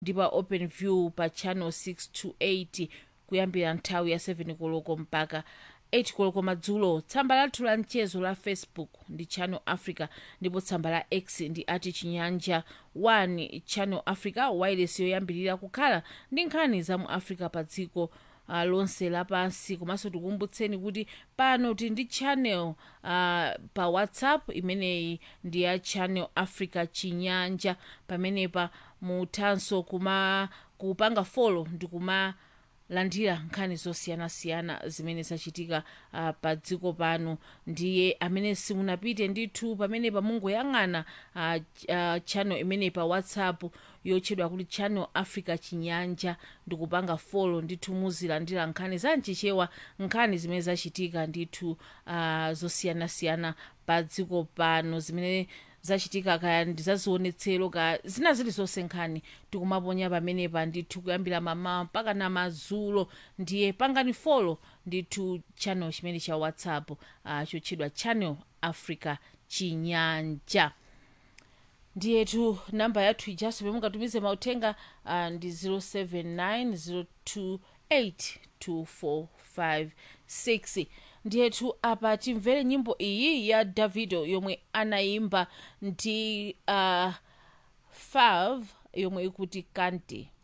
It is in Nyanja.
ndi pa open view pa channel 628 kuyambira nthawi ya 7 koloko mpaka 8 koloko madzulo tsamba lathu la mchezo la facebook ndi channel africa ndipo tsamba la x ndi ati chinyanja 1 channel africa wireless yoyambirira kukhala ndi nkhani za mu africa pa dziko uh, lonse lapansi komanso tikukumbutseni kuti pano tili ndi channel uh, pa whatsapp imeneyi ndi ya channel africa chinyanja pamenepa muthanso kuma kupanga follow ndi kuma landira nkhani zosiyanasiyana zimene zachitika uh, pa dziko pano ndiye amene simunapite ndithu pamene pamungoyang'ana uh, uh, channel imeneyi pa whatsapp yotchedwa kuti channel africa chinyanja ndikupanga follow ndithu muzilandira nkhani za mchichewa nkhani zimene zachitika ndithu uh, zosiyanasiyana pa dziko pano zimene zachitika kaya ndi zazionetsero kaya zina zilizonse nkhani tikumaponya pamenepa ndithu kuyambira mamawa mpaka na madzulo ndiye pangani follow ndithu channel chimene cha whatsapp uh, chotchedwa channel africa chinyanja ndiyetu namba yathu ijaso pomwe mungatumize mauthenga uh, ndi 079 ndiyetu apa timvere nyimbo iyi ya davido yomwe anayimba ndi uh, fav yomwe ikuti kante